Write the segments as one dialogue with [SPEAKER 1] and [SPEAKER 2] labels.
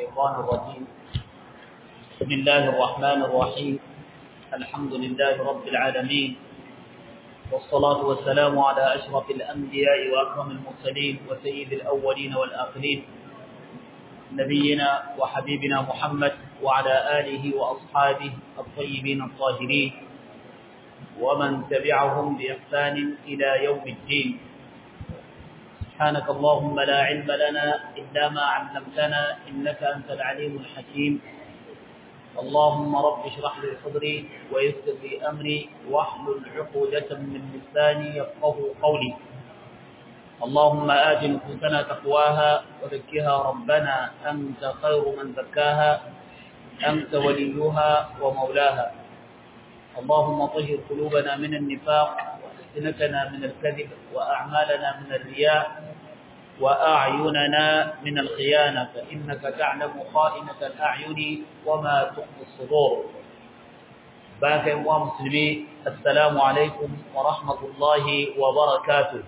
[SPEAKER 1] الشيطان الرجيم بسم الله الرحمن الرحيم الحمد لله رب العالمين والصلاة والسلام على أشرف الأنبياء وأكرم المرسلين وسيد الأولين والآخرين نبينا وحبيبنا محمد وعلى آله وأصحابه الطيبين الطاهرين ومن تبعهم بإحسان إلى يوم الدين سبحانك اللهم لا علم لنا إلا ما علمتنا إنك أنت العليم الحكيم اللهم رب اشرح لي صدري ويسر لي أمري واحلل عقودة من لساني يفقه قولي اللهم آت نفوسنا تقواها وزكها ربنا أنت خير من زكاها أنت وليها ومولاها اللهم طهر قلوبنا من النفاق وألسنتنا من الكذب وأعمالنا من الرياء وأعيننا من الخيانة فإنك تعلم خائنة الأعين وما تخفي الصدور باقي ومسلمي السلام عليكم ورحمة الله وبركاته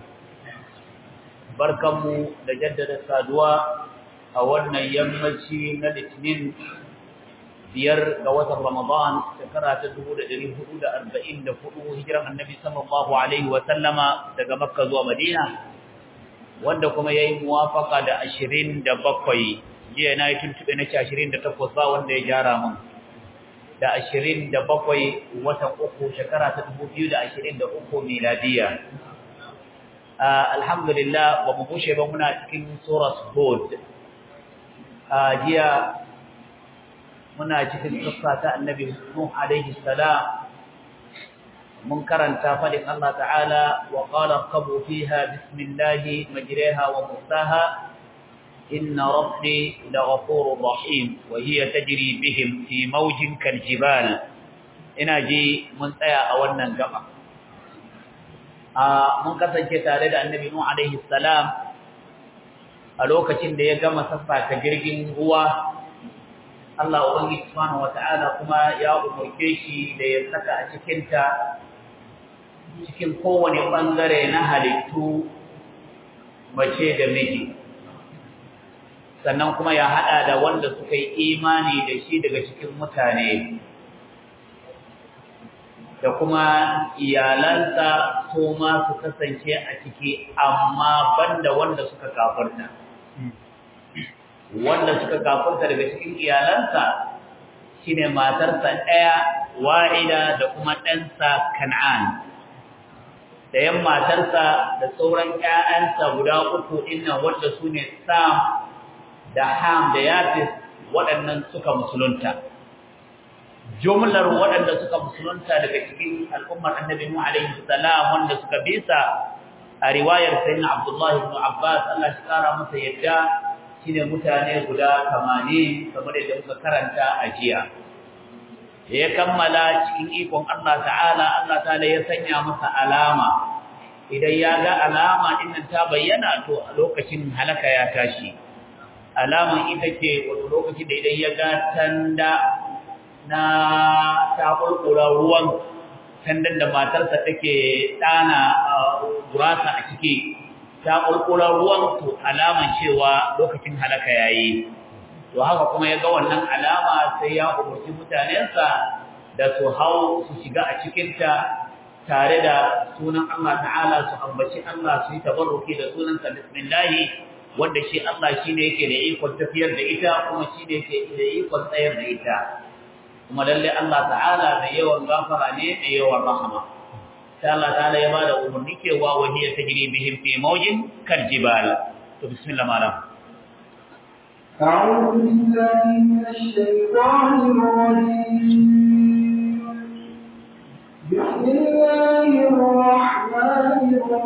[SPEAKER 1] بركم لجدد السادواء أولنا يمشي نلتنين biyar ga watan Ramadan shekara ta 1444 hijiran Annabi sallallahu alaihi wa sallama daga Makka zuwa Madina wanda kuma yayi muwafaka da 27 jiya na yi tuntube na 28 ba wanda ya jara mun da 27 watan uku shekara ta 2023 miladiya alhamdulillah ba mu kushe ba muna cikin surat Hud jiya muna cikin kissa ta annabi Nuh alaihi salam mun karanta fadin Allah ta'ala wa qala qabu fiha bismillahi majriha wa mursaha inna rabbi laghafurur rahim wa hiya tajri bihim fi mawjin kaljibal ina ji mun tsaya a wannan gaba a mun kasance tare da annabi Nuh alaihi salam a lokacin da ya gama sassaka jirgin ruwa Allah Ubangiji Subhanahu wata'ala kuma ya umurce shi da ya saka a cikinta cikin kowane bangare na halittu mace da miji sannan kuma ya hada da wanda suka yi imani da shi daga cikin mutane da kuma iyalansa su ma su kasance a ciki amma banda wanda suka kafarta. wanda suka kafurta daga cikin iyalansa shine matarsa ɗaya wa'ida da kuma ɗansa kan'an da yan matarsa da sauran ƴaƴansa guda uku dinnan wanda su ne sam da ham da yafis waɗannan suka musulunta jumlar waɗanda suka musulunta daga cikin al'ummar annabi mu alaihi salam wanda suka bisa a riwayar sayyidina abdullahi ibn abbas Allah shi kara masa yadda shine mutane guda 80 kamar yadda muka karanta a jiya ya kammala cikin ikon Allah ta'ala Allah ta'ala ya sanya masa alama idan ya ga alama din ta bayyana to a lokacin halaka ya tashi alaman ita ce wato lokacin da idan ya ga tanda na ta kulkura ruwan tandan da matarsa take dana gurasa a ciki ta ƙulƙular ruwan to alaman cewa lokacin halaka yayi to haka kuma ya ga wannan alama sai ya umarci mutanensa da su hau su shiga a cikinta tare da sunan Allah ta'ala su ambaci Allah su yi tabarruki da sunansa bismillahi wanda shi Allah shine yake da ikon tafiyar da ita kuma shine yake da ikon tsayar da ita kuma lalle Allah ta'ala mai yawan gafara ne mai yawan rahama sai Allah ta'ala ya bada umarni cewa wa hiya tajri bihim fi mawjin kal jibal to bismillah malam
[SPEAKER 2] أعوذ بالله من الشيطان الرجيم بسم الله الرحمن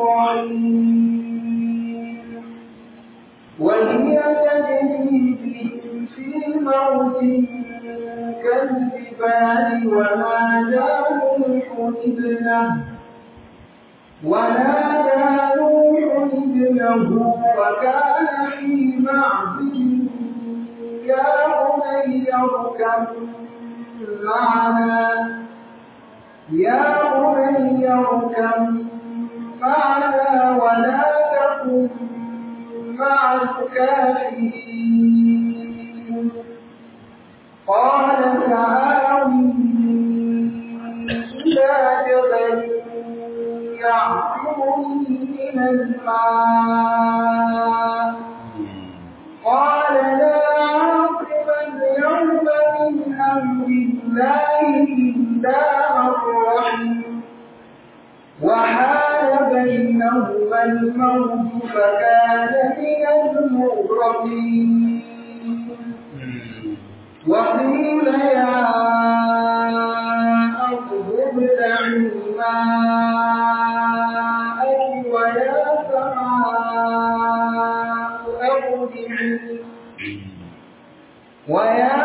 [SPEAKER 2] الرحيم وهي تجري بهم في موج كالجبال ونادى نوح ابنه ونادى نوح ابنه وكان في معزل يا بني اركب معنا يا بني اركب معنا ولا تكن مع الكافرين من الماء قال لا عاصم اليوم من أمر الله إلا من رحم وحال بينهما الموت فكان من المغرقين وقيل يا أرض ابلعي ماءك ويا سماء أقلعي ويا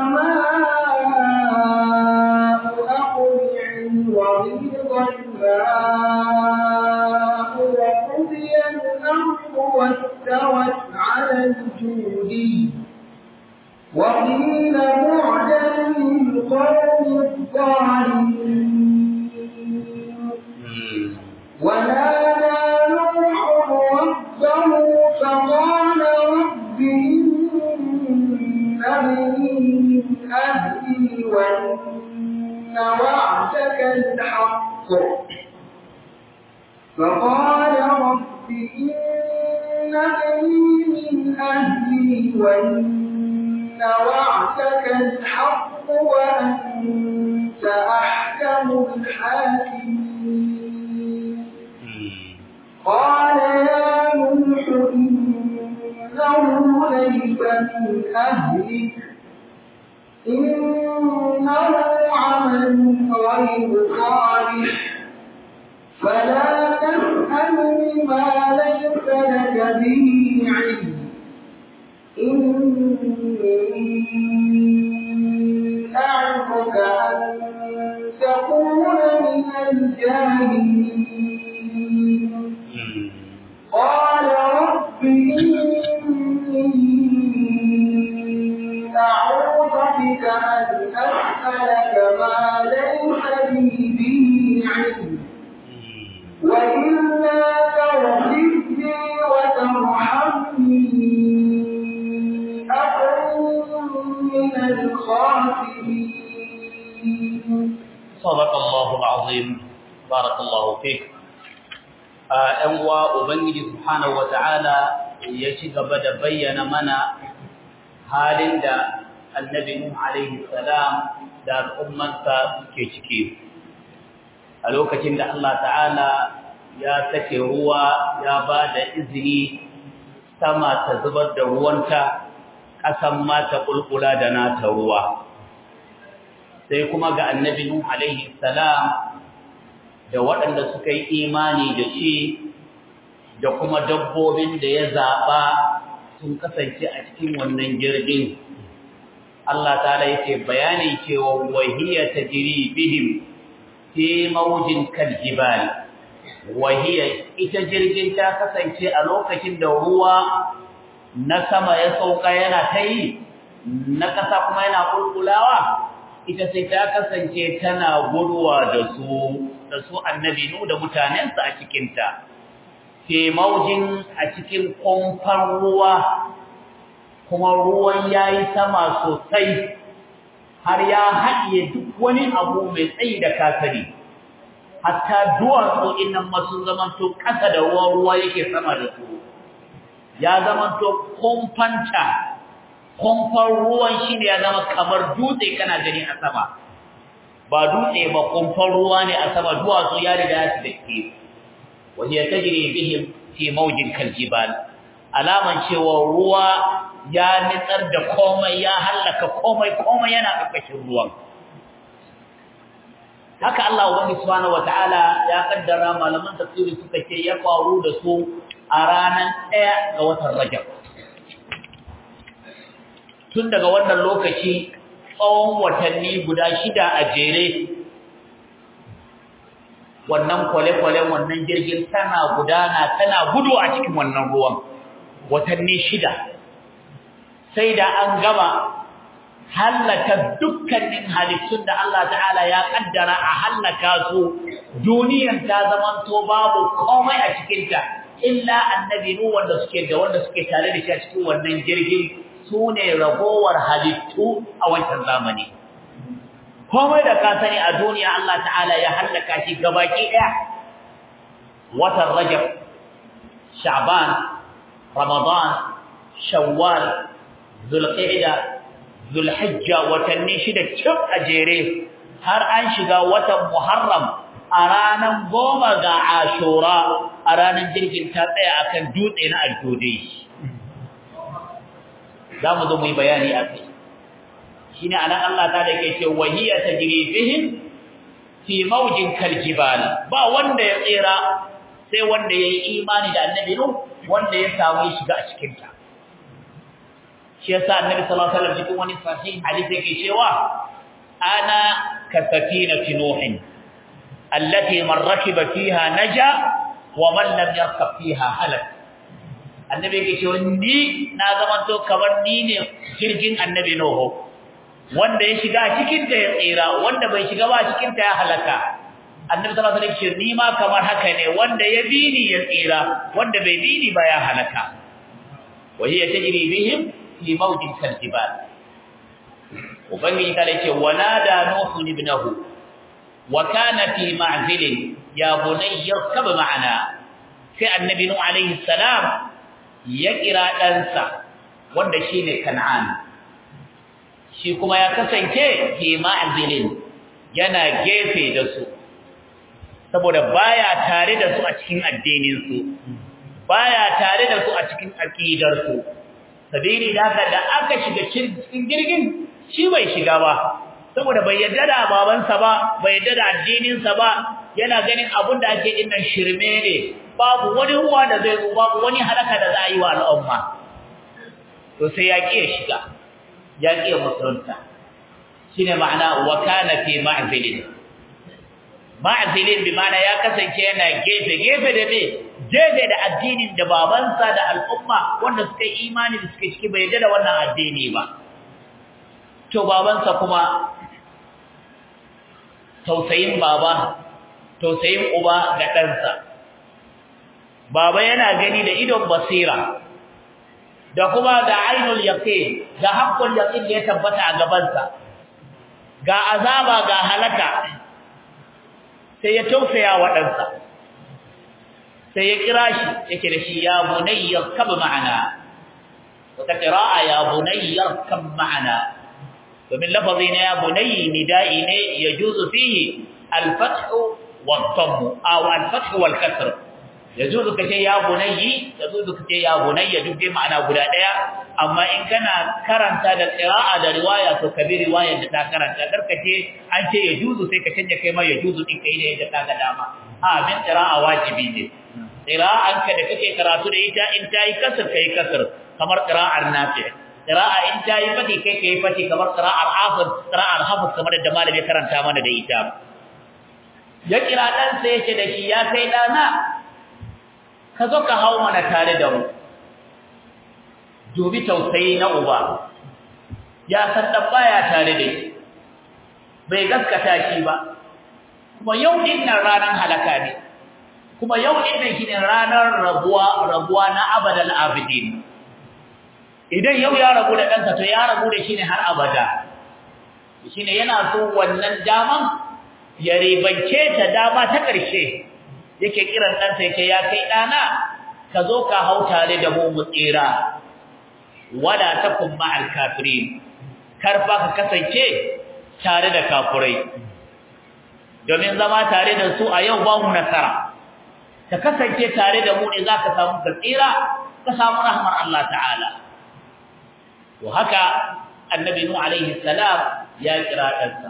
[SPEAKER 2] سماء أقلعي وغيظ الماء وقضي الأمر واستوت على الجودي وقيل بعدا للقوم الظالمين ونادى نوح ربه فقال رب إن ابني من أهلي وإن وعدك الحق فقال رب إن ابني من أهلي وإن وعدك الحق وأنت أحكم الحاكمين قال يا نوح إنه ليس من أهلك إنه عمل غير صالح فلا تسألني ما ليس لك به علم إني أعظك أن تكون من الجاهلين قال رب إني أعوذ بك أن أسألك ما ليس لي به علم وإلا تغفر لي وترحمني أكن من الخاسرين
[SPEAKER 1] صدق الله العظيم بارك الله فيك ‘yan uwa Ubangiji Subhanahu wa ta'ala ya ci gaba da bayyana mana halin da annabi Nuh alaihi salam da al'ummansa suke ciki. A lokacin da Allah ta'ala ya sake ruwa ya ba da izini sama ta zubar da ruwanta, ƙasan ma ta ƙulƙula da nata ruwa. Sai kuma ga annabi Nuh alaihi salam da waɗanda suka yi imani da shi da kuma dabbobin da ya zaɓa sun kasance a cikin wannan jirgin. Allah ta yake bayani cewa wahiya ta jiri bihim fi maujin kaljibal. Wahiya ita jirgin ta kasance a lokacin da ruwa na sama ya sauka yana ta yi, na ƙasa kuma yana ƙulƙulawa, ita sai ta kasance tana guduwa da su da su annabi nu da mutanensa a cikinta ke maujin a cikin kumfan ruwa kuma ruwan ya yi sama sosai har ya haɗiye duk wani abu mai tsayi da kasari hatta duwatsu innan masu zamanto ƙasa da ruwan ruwa yake sama da su ya zamanto kumfanta kumfan ruwan shi ne ya zama kamar dutse kana gani a sama ba dutse ba kumfan ruwa ne a sama duwatsu ya riga ya dake wani ya tajiri bihim fi maujin kaljibal alaman cewa ruwa ya nitsar da komai ya hallaka komai komai yana ƙarƙashin ruwan haka Allah ubangi subhanahu wataala ya kaddara malaman tafsiri suka ce ya faru da su a ranar ɗaya ga watan Rajab tun daga wannan lokaci tsawon watanni guda shida a jere wannan kwale-kwale wannan jirgin tana gudana tana gudu a cikin wannan ruwan watanni shida sai da an gama hallaka dukkanin halittun da Allah ta'ala ya kaddara a hallaka su duniyar ta zamanto babu komai a cikinta illa annabi nu wanda suke da wanda suke tare da shi a cikin wannan jirgin su ne ragowar halittu a wancan zamani komai da ka sani a duniya Allah ta'ala ya hallaka shi gabaki daya watan rajab sha'ban ramadan shawwal zulqa'da zulhijja watanni shida cif a jere har an shiga watan muharram a ranar goma ga ashura a ranar jirgin ta tsaya akan dutse na aljode za mu zo mu yi bayani a kai shi ne anan Allah ta da ke ce wahiyar ta jirifihim fi maujin kaljibal ba wanda ya tsira sai wanda ya yi imani da annabi nu wanda ya samu shiga a cikinta shi yasa annabi sallallahu alaihi wasallam cikin wani sahih hadisi yake cewa ana ka safinati nuhin allati man rakiba fiha naja wa man lam yarkab fiha halak annabi yake cewa ni na zaman to kamar ni ne jirgin annabi nuhu wanda ya shiga cikin ta ya tsira wanda bai shiga ba cikin ta ya halaka annabi sallallahu alaihi wasallam ni ma kamar haka ne wanda ya bi ni ya tsira wanda bai bi ni ba ya halaka wa hiya tajri bihim fi mawjin kaljibal ubangiji ta ce wanada nuhu ibnahu wa kana fi ma'zilin ya bunayya yarkab ma'ana sai annabi nuhu alaihi salam ya kira ɗansa wanda shine kan'an shi kuma ya kasance fi ma'zilin yana gefe da su saboda baya tare da su a cikin addinin su baya tare da su a cikin aqidar su sabili da haka da aka shiga cikin jirgin shi bai shiga ba saboda bai yadda da babansa ba bai yadda da addininsa ba yana ganin abin da ake dinnan shirme ne babu wani ruwa da zai zo babu wani halaka da za a yi wa al'umma to sai ya ƙi shiga ya ƙi musulunta shine ma'ana wa kana fi ma'zilin ma'zilin bi ma'ana ya kasance yana gefe gefe da me gefe da addinin da babansa da al'umma wanda suka yi imani da suka ciki bai yadda da wannan addini ba to babansa kuma tausayin baba tausayin uba ga ɗansa baba yana gani da idon basira da kuma da ainul yaqin da haqqul yaqin da ya tabbata a gabansa ga azaba ga halaka sai ya tausaya wa ɗansa sai ya kira shi yake da shi ya bunayya kab ma'ana wata qira'a ya bunayya kab ma'ana domin lafazi na ya bunayyi nida'i ne yajuzu fihi al-fath wa al-dhamm aw al-fath wal kasr yajuzu kace ya bunayyi yajuzu kace ya bunayya duk dai ma'ana guda daya amma in kana karanta da qira'a da riwaya to kabi riwayar da ta karanta karkace an ce yajuzu sai ka canja kai ma yajuzu din kai ne da kaga dama a bin qira'a wajibi ne qira'an ka da kake karatu da ita in tayi kasr kai kasr kamar qira'ar nafi' qira'a in tayi fati kai kai fati kamar qira'ar hafiz qira'ar hafiz kamar da malami karanta mana da ita ya kira dan sai yace da shi ya kai dana ka zo ka hawo mana tare da mu dubi tausayi na uba ya san dan baya tare da shi bai gaskata shi ba kuma yau din nan ranar halaka ne kuma yau din nan shine ranar rabuwa rabuwa na abadal abidin idan yau ya rabu da ɗansa to ya rabu da shi ne har abada shine yana so wannan daman ya ribance ta dama ta ƙarshe yake kiran ɗansa yake ya kai ɗana ka zo ka hau tare da mu mu tsira wala takum ma'al kafirin kar fa ka kasance tare da kafurai domin zama tare da su a yau ba mu nasara ka kasance tare da mu ne za ka samu ka tsira ka samu rahmar Allah ta'ala to haka annabi nu alaihi salam ya kira ɗansa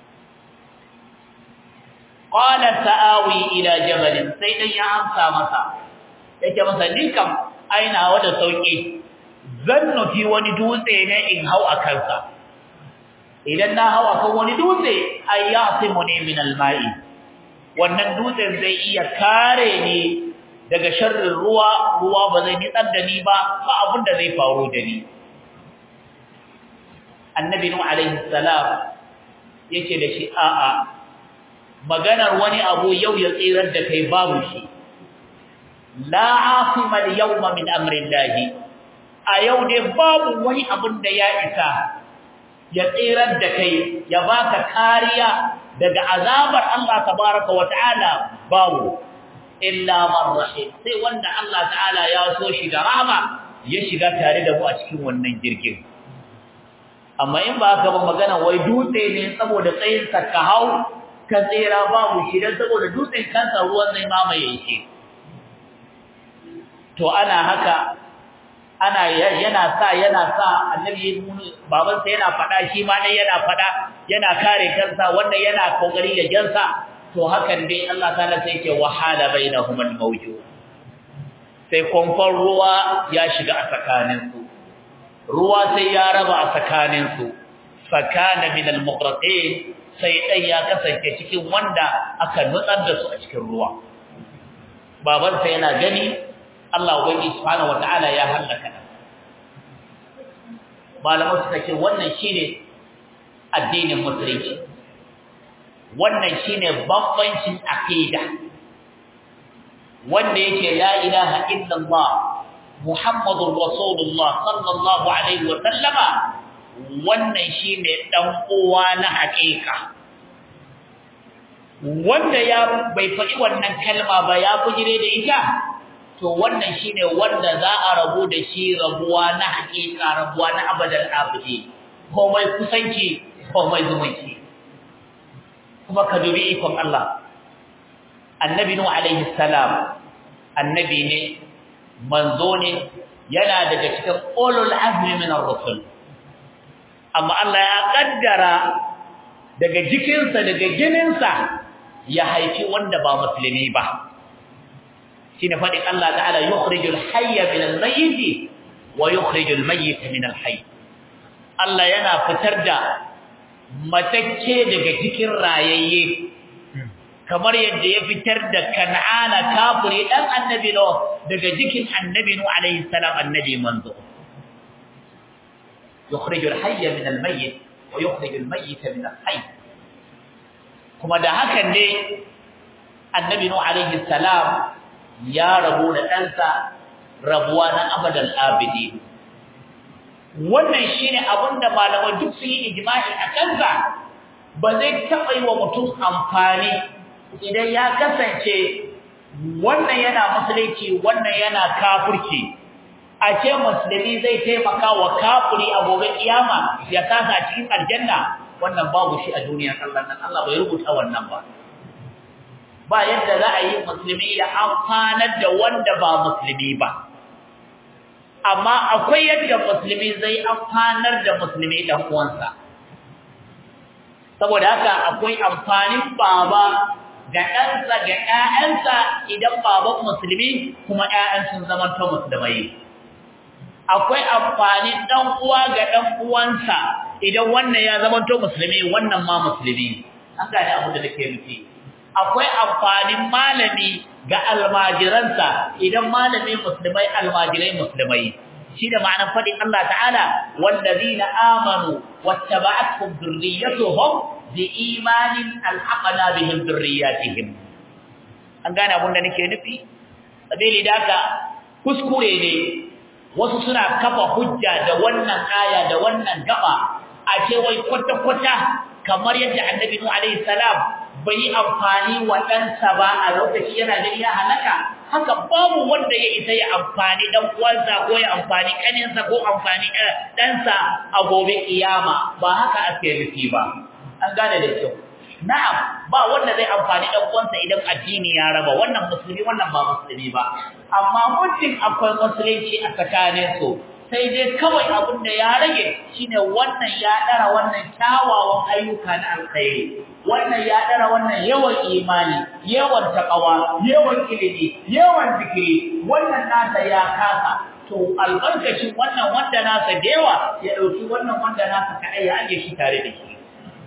[SPEAKER 1] qala sa'awi ila jabal sai dan ya amsa masa yake masa dinkan aina wada sauki zan nufi wani dutse ne in hau a kansa idan na hau akan wani dutse ay yasimuni min alma'i wannan dutsen zai iya kare ni daga sharrin ruwa ruwa ba zai nitsar da ni ba ba abin da zai faru da ni annabi nuh alaihi salam yake da shi a'a maganar wani abu yau ya tsirar da kai babu shi la asima al-yawma min amri llahi a yau dai babu wani abun da ya isa ya tsirar da kai ya baka kariya daga azabar Allah tabaraka wa ta'ala babu illa man rahim sai wanda Allah ta'ala ya so shi da rahama ya shiga tare da mu a cikin wannan jirgin amma in ba haka ba magana wai dutse ne saboda tsayin sa ka hau ka tsira babu shi dan saboda dutsen kansa ruwan zai mamaye shi to ana haka ana yana sa yana sa annabi babansa yana fada shi ma dai yana fada yana kare kansa wanda yana kokari da jansa to hakan dai Allah ta'ala sai yake wahala bainahum al-mawj sai konfon ruwa ya shiga a tsakanin su ruwa sai ya raba a tsakanin su fakana min al-mughraqin sai dan ya kasance cikin wanda aka nutsar da su a cikin ruwa babansa yana gani Allah ubangi subhanahu wataala ya halaka malamai suka ce wannan shine addinin musulunci wannan shine bambancin aqida wanda yake la ilaha illallah muhammadur rasulullah sallallahu alaihi wa sallama wannan shine dan uwa na hakika wanda ya bai faɗi wannan kalma ba ya bujire da ita to wannan shine wanda za a rabu da shi rabuwa na hakika rabuwa na abadal abidi komai kusanci komai zumunci kuma ka dubi ikon Allah annabi nuh alaihi salam annabi ne manzo ne yana daga cikin ulul azmi min ar-rusul amma Allah ya kaddara daga jikinsa daga gininsa ya haifi wanda ba musulmi ba shine fadin Allah ta'ala yukhrijul hayya min al-mayyit wa yukhrijul mayyita min al-hayy Allah yana fitar da matacce daga cikin rayayye kamar yadda ya fitar da Kan'ana kafiri dan annabi no daga jikin annabi no alayhi salam annabi manzo yukhrijul hayya min al-mayyit wa yukhrijul mayyita min al-hayy kuma da hakan ne annabi no alayhi salam ya rabu da ɗansa rabuwa na abadan abidi wannan shine abinda malamai duk sun yi ijma'i a kansa ba zai taɓa yi wa mutum amfani idan ya kasance wannan yana musulunci wannan yana kafirci a ce musulmi zai taimaka wa kafiri a gobe kiyama ya kasa cikin aljanna wannan babu shi a duniyar Allah nan Allah bai rubuta wannan ba ba yadda za a yi musulmi ya amfanar da wanda ba musulmi ba amma akwai yadda musulmi zai amfanar da musulmi dan uwansa saboda haka akwai amfanin baba ga ɗansa ga ƴaƴansa idan baban musulmi kuma ƴaƴan sun zama to musulmai akwai amfanin dan uwa ga dan uwansa idan wannan ya zama to musulmi wannan ma musulmi an gane abin da nake nufi akwai amfanin malami ga almajiransa idan malami musulmai almajirai musulmai shi da ma'anar fadin Allah ta'ala wallazina amanu wattaba'atuhum dhurriyyatuhum biimanin alhaqna bihim dhurriyyatihim an gane abin da nake nufi sabili da haka kuskure ne wasu suna kafa hujja da wannan aya da wannan gaba a ce wai kwata-kwata kamar yadda annabi Nuhu alaihi salam bai yi amfani wa ɗansa ba a lokaci yana da ya halaka haka babu wanda ya isa ya amfani dan uwansa ko ya amfani kaninsa ko amfani ɗansa a gobe kiyama ba haka ake nufi ba an gane da kyau na'am ba wanda zai amfani dan uwansa idan addini ya raba wannan musulmi wannan ba musulmi ba amma mutum akwai musulunci a tsakanin su sai dai kawai abin da ya rage shine wannan ya dara wannan kyawawan ayyuka na alkhairi wannan ya dara wannan yawan imani yawan taqwa yawan ilimi yawan zikiri wannan nasa ya kasa to albarkacin wannan wanda nasa da yawa ya dauki wannan wanda nasa kadai ya aje shi tare da shi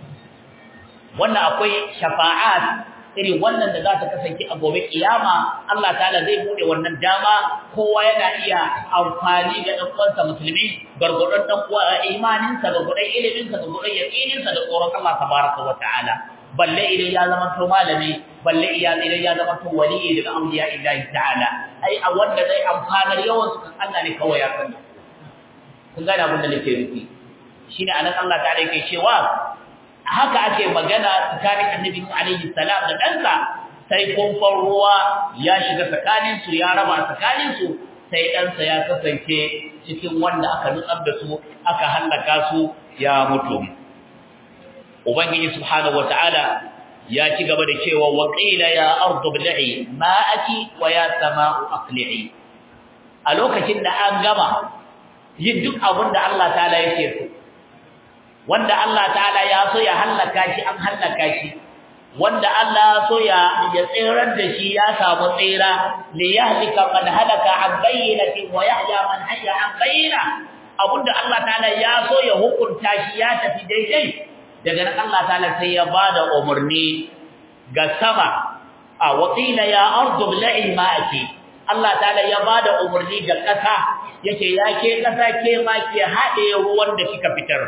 [SPEAKER 1] wannan akwai shafa'at irin wannan da za ta kasance a gobe kiyama Allah ta'ala zai bude wannan dama kowa yana iya amfani da dan uwansa musulmi gargudun dan uwa imanin sa gargudun ilimin sa gargudun yaqinin sa da tsoron Allah tabaraka wa ta'ala balle idan ya zama to malami balle idan ya zama to wali daga amliya illahi ta'ala ai a wanda zai amfanar yawan su kan Allah ne kawai ya sani kun gane abin da nake nufi shine anan Allah ta'ala yake cewa haka ake magana tsakanin annabi alaihi salam da ɗansa sai kumfan ruwa ya shiga tsakaninsu ya raba tsakaninsu sai ɗansa ya kasance cikin wanda aka nutsar da su aka hallaka su ya mutu ubangiji subhanahu wataala ya ci gaba da cewa wa qila ya ardu bil'i ma'aki wa ya sama'u aqli'i a lokacin da an gama yin duk abin da Allah ta'ala yake so wanda Allah ta'ala ya so ya hallaka shi an hallaka shi wanda Allah so ya ya tsirar da shi ya samu tsira li yahlika man halaka an bayyinati wa yahya man hayya an bayyina abinda Allah ta'ala ya so ya hukunta shi ya tafi daidai daga nan Allah ta'ala sai ya bada umarni ga sama a waqila ya ardu bil'i ma'aki Allah ta'ala ya bada umarni ga kasa yake yake kasa ke ma ke hade ruwan da kika fitar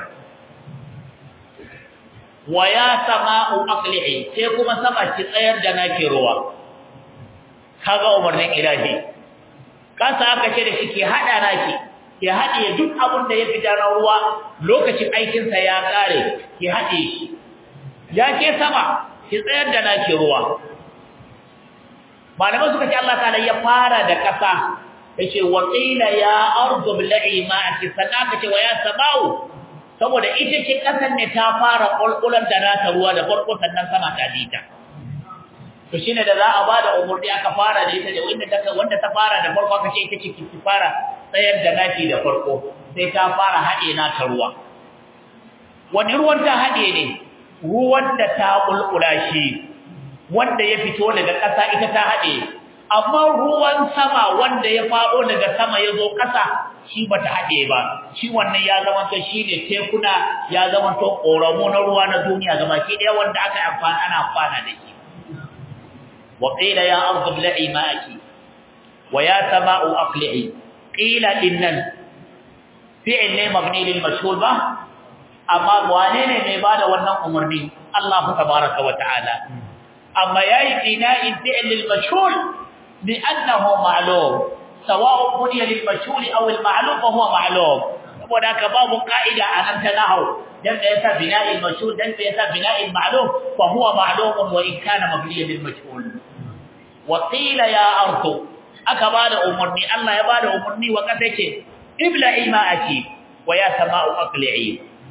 [SPEAKER 1] wa ya sama'u aqli'i sai kuma sama ki tsayar da nake ruwa kaga umarnin ilahi kasa aka ce da shi ke hada naki ke hade duk abin da ya fita na ruwa lokacin aikin sa ya kare ki hade shi ya ke sama ki tsayar da nake ruwa malamai suka ce Allah ta'ala ya fara da kasa yace wa qila ya ardu bil'i ma'aki sanaka ce wa ya sama'u saboda ita ce kasar ne ta fara kulkulan da nata ruwa da farko sannan sama ta dita to shine da za a bada umurni aka fara da ita da wanda ta wanda ta fara da farko aka ce ita ce ki fara tsayar da naki da farko sai ta fara hade nata ruwa wani ruwan ta hade ne ruwan da ta kulkula shi wanda ya fito daga ƙasa ita ta hade amma ruwan sama wanda ya faɗo daga sama ya zo ƙasa shi ba ta haɗe ba shi wannan ya zama to shi ne tekuna ya zama to ƙoramu na ruwa na duniya gaba ke ɗaya wanda aka amfana ana amfana da shi wa qila ya ardu bla'i ma'aki wa ya sama'u aqli'i qila innan fi'l ne mabni lil mashhur ba amma wane ne mai bada wannan umarni Allah tabaraka wa ta'ala amma yayi ina'in fi'l lil mashhur لأنه معلوم سواء بني للمجهول أو المعلوم فهو معلوم وذاك باب قاعدة أن تنهو دم يسا بناء المجهول دم يسا بناء المعلوم فهو معلوم وإن كان مبنيا للمجهول وقيل يا أرض أكباد أمرني الله يباد أمرني وكتك ابلعي ماءك ويا سماء أقلعي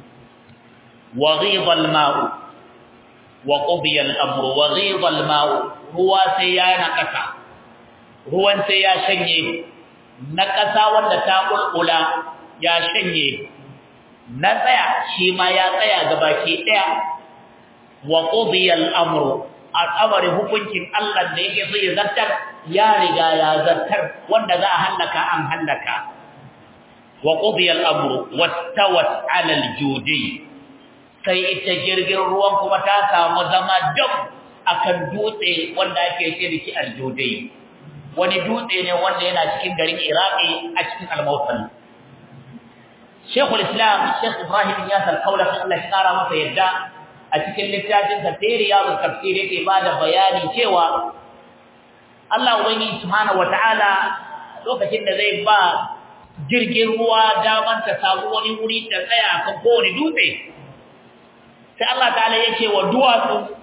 [SPEAKER 1] وغيض الماء وقضي الأمر وغيض الماء هو سيانا كسا ruwan sai ya shanye na ƙasa wanda ta ƙulƙula ya shanye na tsaya shi ma ya tsaya ga baki ɗaya wa qudiya al-amru al'amari hukuncin Allah da yake so ya zartar ya riga ya zartar wanda za a hallaka an hallaka wa qudiya al-amru wastawat 'ala al-judi sai ita jirgin ruwan kuma ta samu zama dam akan dutse wanda ake ce da shi al-judi wani dutse ne wanda yana cikin garin Iraki a cikin Al-Mawsil Sheikhul Islam Sheikh Ibrahim Iyas Al-Qawla Allah ya kara masa yadda a cikin littafin sa Riyadul Tafsir yake bada bayani cewa Allah ubangi subhanahu wataala lokacin da zai ba jirgin ruwa daman ta samu wani wuri ta tsaya kan kowane dutse sai Allah ta'ala yake wa duwatsu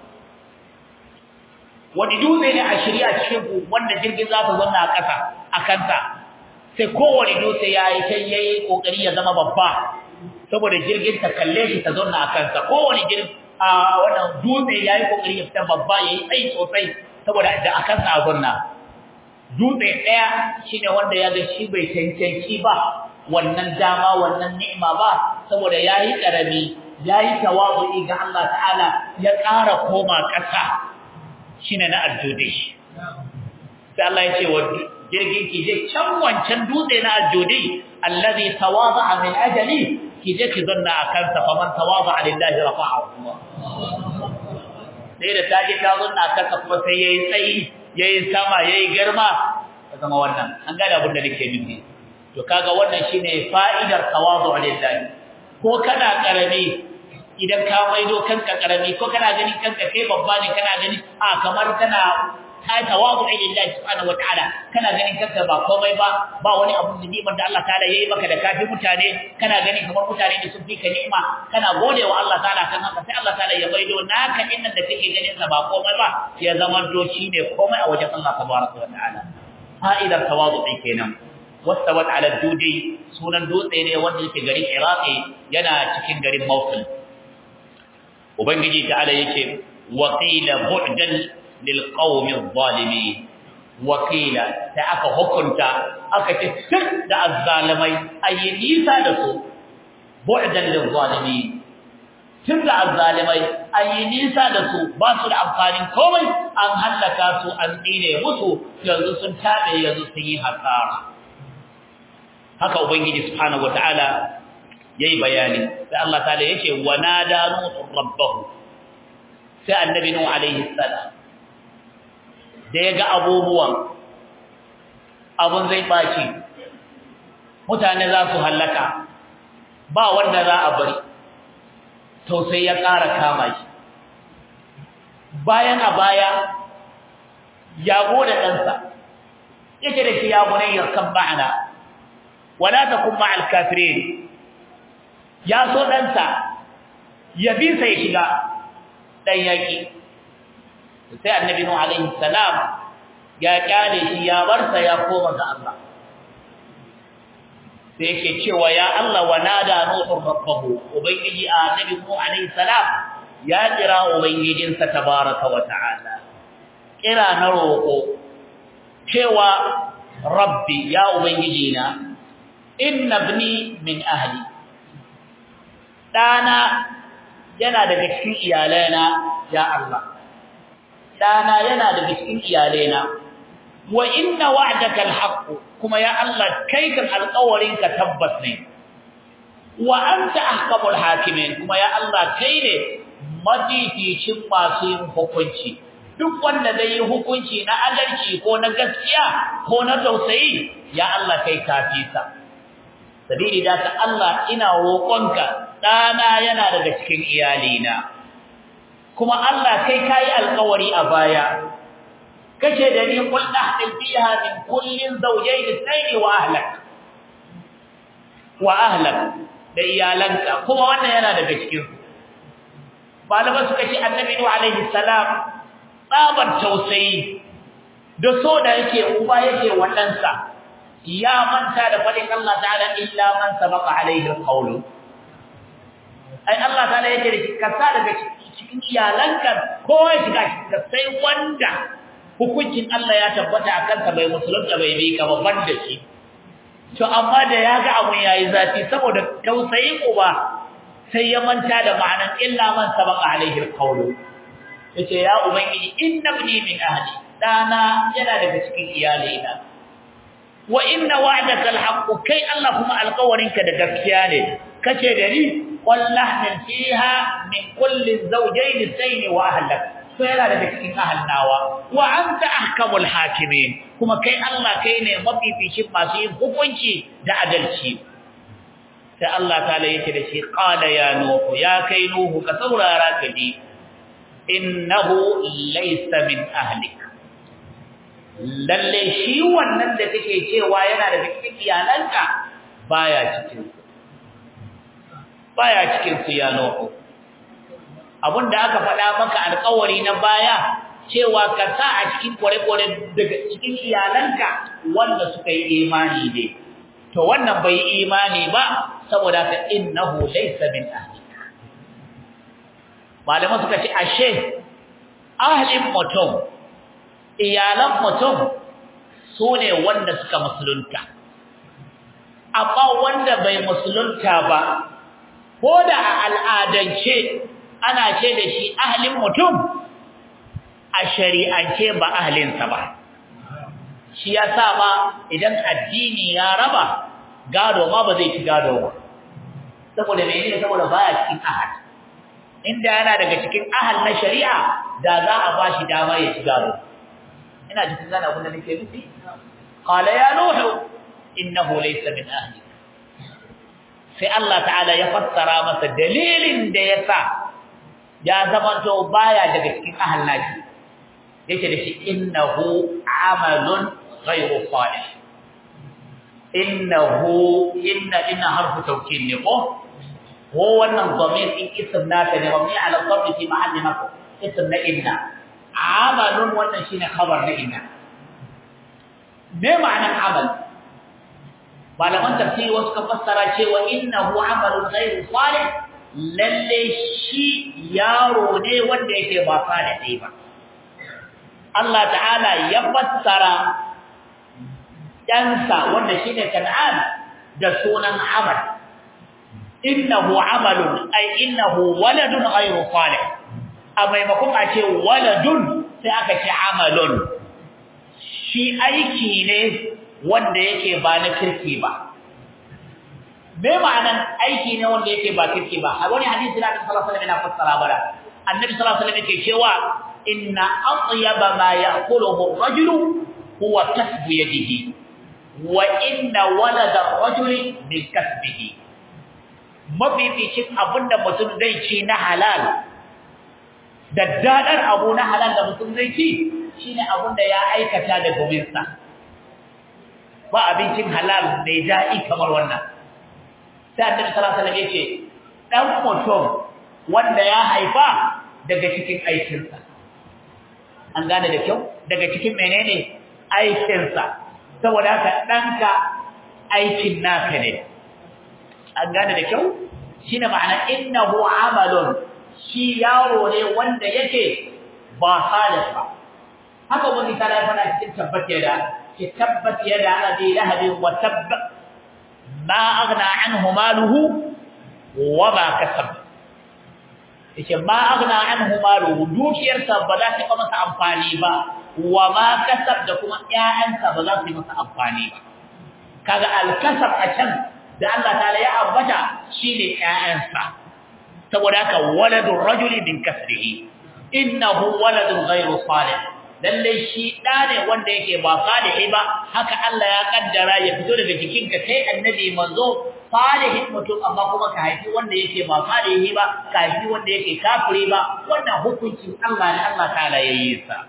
[SPEAKER 1] wani dutse ne a shirya cikin ku wanda jirgin za su zanna a ƙasa a kanta sai kowane dutse ya yi kai ya yi ƙoƙari ya zama babba saboda jirgin ta kalle shi ta zanna a kansa kowane jirgin a wannan dutse ya yi ƙoƙari ya fita babba ya yi tsayi sosai saboda da a kansa a zanna dutse ɗaya shi ne wanda ya ga shi bai cancanci ba wannan dama wannan ni'ima ba saboda ya yi ƙarami ya yi tawazu'i ga Allah ta'ala ya ƙara koma ƙasa shine na aljude sai Allah ya ce wa jirgin ki je can wancan dutse na aljude allazi tawada'a min ajali ki je ki zanna akan sa faman tawada'a lillahi rafa'ahu sai da taje ta zanna akan sa kuma sai yayi tsayi yayi sama yayi girma zama wannan an gane abin da nake nufi to kaga wannan shine fa'idar tawadu' lillahi ko kana karami idan ka maido kanka karami ko kana gani kanka kai babba ne kana gani a kamar kana ka yi tawazu lillahi subhanahu wataala kana ganin kanka ba komai ba ba wani abu da ni'imar da Allah ta'ala yayi maka da kafi mutane kana ganin kamar mutane ne sun fi ka ni'ima kana gode wa Allah ta'ala kan haka sai Allah ta'ala ya baido naka din nan da kake ganin sa ba komai ba ya zama to ne komai a wajen Allah tabaraka wa ta'ala fa'idar tawazu kenan wastawat ala dudi sunan dutse ne wanda yake garin Iraki yana cikin garin Mosul ubangiji ta'ala yake waqila bu'dan lil qaumi adh-dhalimin waqila ta aka hukunta aka ce sir da azzalimai ayi nisa da su bu'dan lil zalimin tun da azzalimai ayi nisa da su ba su da amfanin komai an hallaka su an tsire musu yanzu sun tabe yanzu sun yi hasara haka ubangiji subhanahu wataala yayi bayani sai Allah ta'ala yace wa nada nuhu rabbahu sai annabi nuhu alaihi salam da yaga abubuwan abun zai baci mutane za su hallaka ba wanda za a bari to sai ya ƙara kama shi bayan a baya ya gode ɗansa yake da shi ya bunayyar kan ma'ana wala takun ma'al kafirin ya so ɗansa ya bi sai shiga ɗan yaƙi sai annabi nuhu alaihi salam ya kyale shi ya barsa ya koma ga Allah sai yake cewa ya Allah wa nada nuhu rabbahu ubangiji annabi nuhu alaihi salam ya kira ubangijinsa tabaraka wa ta'ala kira na roƙo cewa rabbi ya ubangijina inna ibni min ahli dana yana daga cikin iyalaina ya Allah dana yana daga cikin iyalaina wa inna wa'daka alhaq kuma ya Allah kai kan alƙawarinka tabbas ne wa anta ahkamul hakimin kuma ya Allah kai ne mafificin masu yin hukunci duk wanda zai yi hukunci na adalci ko na gaskiya ko na tausayi ya Allah kai kafisa sabili da ta Allah ina roƙonka dana yana daga cikin iyalina kuma Allah kai kai alƙawari a baya kace da ni qul ahdil fiha min kullin zawjayn ithnayn wa ahlak wa ahlak da iyalanka kuma wannan yana daga cikin malama suka ce annabi nuhu alaihi salam tsabar tausayi da so da yake uba yake wadansa ya manta da fadin Allah ta'ala illa man sabaqa alaihi alqawl ai Allah ta'ala yake da kasa daga cikin iyalanka ko ya shiga sai wanda hukuncin Allah ya tabbata akan sa bai musulunta bai bi ka babban da shi to amma da ya ga abun yayi zafi saboda tausayin uba sai ya manta da ma'anan illa man sabaqa alaihi alqawl yace ya ubangiji innabni min ahli dana yana daga cikin iyalina wa inna wa'daka alhaq kai Allah kuma alqawarinka da gaskiya ne kace da ni wallahi fiha min kulli zawjayn sayn wa ahlak to yana daga cikin ahalnawa wa anta ahkamul hakimin kuma kai Allah kai ne mafificin masu yin hukunci da adalci sai Allah ta'ala yake da shi qala ya nuhu ya kai nuhu ka saurara ka ji innahu laysa min ahlik lalle shi wannan da kake cewa yana da cikin iyalanka baya cikin baya cikin su ya nuhu da aka faɗa maka alƙawari na baya cewa ka sa a cikin kware-kware daga cikin iyalanka wanda suka yi imani ne to wannan bai yi imani ba saboda ka innahu laysa min ahlika malama suka ce ashe ahlin mutum iyalan mutum sune wanda suka musulunta amma wanda bai musulunta ba ko da a al'adance ana ce da shi ahlin mutum a shari'ance ba ahlinsa ba shi ya sa ba idan addini ya raba gado ma ba zai ci gado ba saboda menene saboda baya cikin ahad inda yana daga cikin ahal na shari'a da za a ba shi dama ya ci gado ina jikin gane abin da nake nufi qala ya nuhu innahu laysa min ahli sai Allah ta'ala ya fassara masa dalilin da yasa ya zamanto baya daga cikin ahal nashi yake da shi innahu amalun ghayru salih innahu inna inna harfu tawkid ne ko ko wannan dhamir in ism naka ne mabni ala dhammi fi mahalli nasb ism na inna amalun wannan shine khabar na inna me ma'anar amal malaman tafsiri wasu ka fassara cewa innahu amalun ghayru salih lalle shi yaro ne wanda yake ba salih ba Allah ta'ala ya fassara ɗansa wanda shi ne kan'an da sunan amal innahu amalun ay innahu waladun ghayru salih a maimakon a ce waladun sai aka ce amalun shi aiki ne wanda yake ba na kirki ba me ma'anan aiki ne wanda yake ba kirki ba a wani hadisi na Annabi sallallahu alaihi wasallam yana fassara bara Annabi sallallahu alaihi wasallam yake cewa inna atyaba ma ya'kuluhu ar-rajulu huwa kasbu yadihi wa inna walada ar-rajuli min kasbihi mafificin abinda mutum zai ci na halal da dadar abu na halal da mutum zai ci shine abinda ya aikata da gominsa ba abincin halal mai daɗi kamar wannan sai annabi sallallahu alaihi wasallam yace dan mutum wanda ya haifa daga cikin aikinsa an gane da kyau daga cikin menene aikinsa saboda haka danka aikin naka ne an gane da kyau shine ma'ana innahu amalun shi yaro ne wanda yake ba salih ba haka wani tara ya fada cikin tabbata da ki tabbat yada abi lahab wa tabb ma aghna anhu maluhu wa ma kasab yace ma aghna anhu maluhu dukiyarsa ba za ta masa amfani ba wa ma kasab da kuma ƴaƴansa ba za su yi masa amfani ba kaga al-kasab a can da Allah ta'ala ya ambata shine ƴaƴansa saboda haka waladur rajuli min kasbihi innahu waladun ghayru salih lalle shi da ne wanda yake ba salihi ba haka Allah ya kaddara ya fito daga jikinka kai annabi manzo salihin mutum amma kuma ka haifi wanda yake ba salihi ba ka haifi wanda yake kafiri ba wannan hukuncin Allah ne Allah ta'ala yayi sa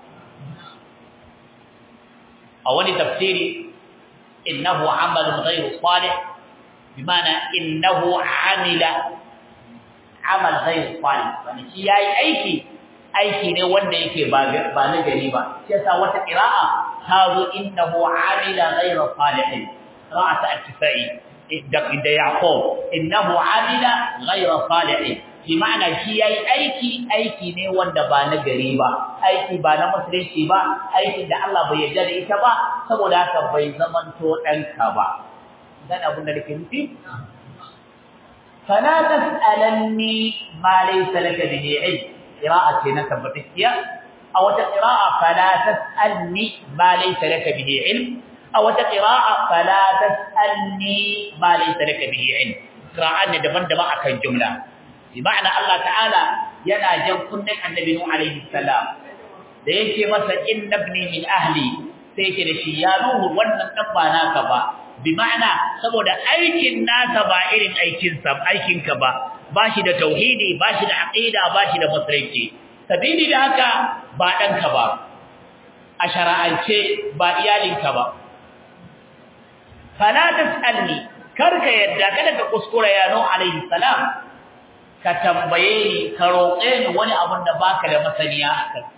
[SPEAKER 1] a wani tafsiri innahu amalun ghayru salih bimana innahu amila amal ghayru salih wani shi yayi aiki aiki ne wanda yake ba ba na gari ba shi yasa wata qira'a ta zo innahu amila ghayra salihin qira'at at-tifai da da yaqub innahu amila ghayra salihin bi ma'ana shi yayi aiki aiki ne wanda ba na gari ba aiki ba na musulunci ba aiki da Allah bai yarda da ita ba saboda haka bai zamanto danka ba dan abin da nake nufi fala tas'alanni ma laysa laka bihi ilm قراءة هنا ثبتكيا أو قراءة فلا تسألني ما ليس لك به علم أو قراءة فلا تسألني ما ليس لك به علم قراءة دبن دبا أكن جملة بمعنى الله تعالى ينا جن كنن النبي نوح عليه السلام da yake masa inna ibni min ahli sai yake da shi ya nuhu wannan dan ba naka ba bi ma'ana saboda aikin nasa ba irin aikin sa aikin ka ba bashi da tauhidi bashi da aqida bashi da musulunci sabili da haka ba danka ba a shara'ance ba iyalinka ba fala tasalni karka yadda kada ka kuskura ya no alaihi salam ka tambaye ni ka roƙe ni wani abun da baka da masaniya a kansa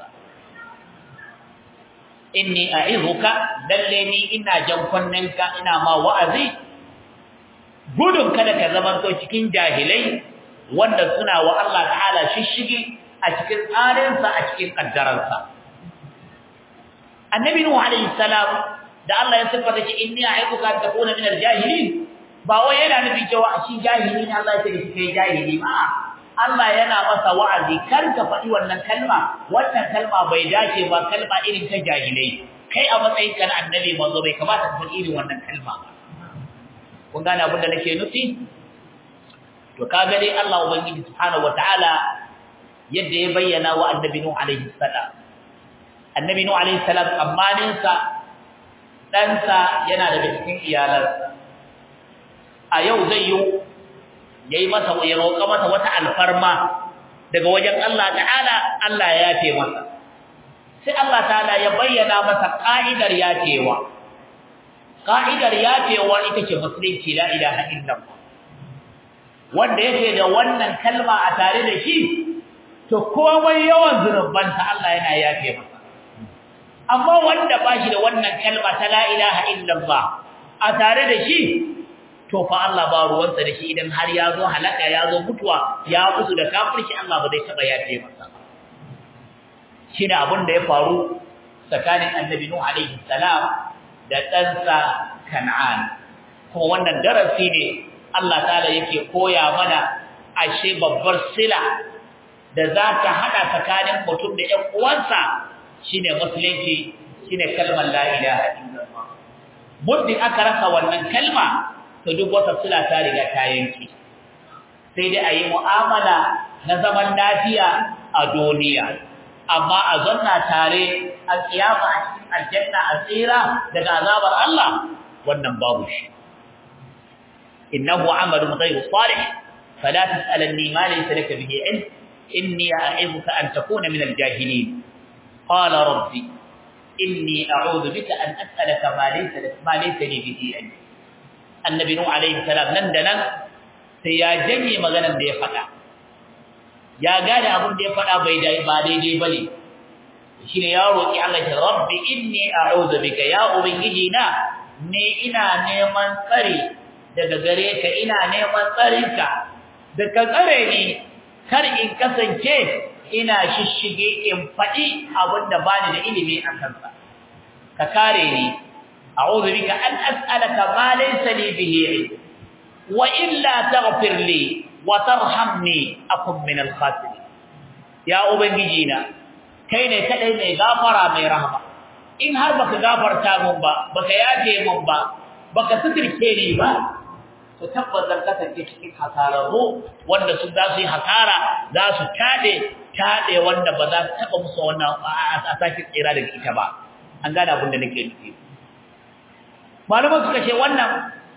[SPEAKER 1] inni a'izuka lalle ni ina jan kunninka ina ma wa'azi gudun kada ka zamanto cikin jahilai wanda suna wa Allah ta'ala shishigi a cikin tsarinsa a cikin kaddararsa annabi nuhu alayhi salam da Allah ya sifata shi inni a'iduka an takuna min al-jahilin ba wai yana nufi cewa shi jahili ne Allah ya ce shi kai jahili ba Allah yana masa wa'azi kar ka faɗi wannan kalma wannan kalma bai dace ba kalma irin ta jahilai kai a matsayin ka na annabi manzo bai kamata ka faɗi irin wannan kalma ba kun gane abin da nake nufi to kaga dai Allah ubangiji subhanahu wataala yadda ya bayyana wa annabi nuh alaihi salam annabi nuh alaihi salam amanin sa dan sa yana daga cikin iyalansa a yau zai yi yayi masa ya roƙa masa wata alfarma daga wajen Allah ta'ala Allah ya yafe masa sai Allah ta'ala ya bayyana masa ka'idar yafewa ka'idar yafewa ita ce musulunci la ilaha illallah wanda yake da wannan kalma a tare da shi to komai yawan zunubansa Allah yana yafe masa amma wanda ba shi da wannan kalma ta la ilaha illallah a tare da shi to fa Allah ba ruwansa da shi idan har ya zo halaka ya zo mutuwa ya mutu da kafirci Allah ba zai taba yafe masa shine abin da ya faru tsakanin annabi Nuh alaihi salam da ɗansa Kan'an kuma wannan darasi ne Allah ta'ala yake koya mana ashe babbar sila da za ta hada tsakanin mutum da ƴan uwansa shine musulunci shine kalmar la ilaha illallah muddin aka rasa wannan kalma to duk wata sila ta riga ta yanki sai dai ayi mu'amala na zaman lafiya a duniya amma a zanna tare a kiyama a cikin aljanna a tsira daga azabar Allah wannan babu shi innahu amalun ghayru salih fala tas'alni ma laysa laka bihi ilm inni a'iduka an takuna min al-jahilin qala rabbi inni a'udhu bika an as'alaka ma laysa laka ma laysa li bihi ilm annabi nuh alayhi salam nan da nan sai ya janye maganar da ya faɗa ya gane abin da ya faɗa bai dai ba daidai bane shine ya roki Allah ya rabbi inni a'udhu bika ya ubangiji na ni ina neman tsari daga gare ka ina neman tsarinka da ka tsare ni kar in kasance ina shishige in faɗi abinda bani da ilimi a kansa ka kare ni a'udhu bika an as'alaka ma laysa li bihi ilm wa illa taghfir li wa tarhamni akun min al-khasirin ya ubangiji na kai ne kadai mai gafara mai rahama in har baka gafarta mun ba baka yafe mun ba baka sutirce ni ba to tabbas zan kasance cikin hasararru wanda su za su yi hasara za su tade tade wanda ba za su taba musu wannan a sake tsira daga ita ba an gane abin da nake nufi malaman suka ce wannan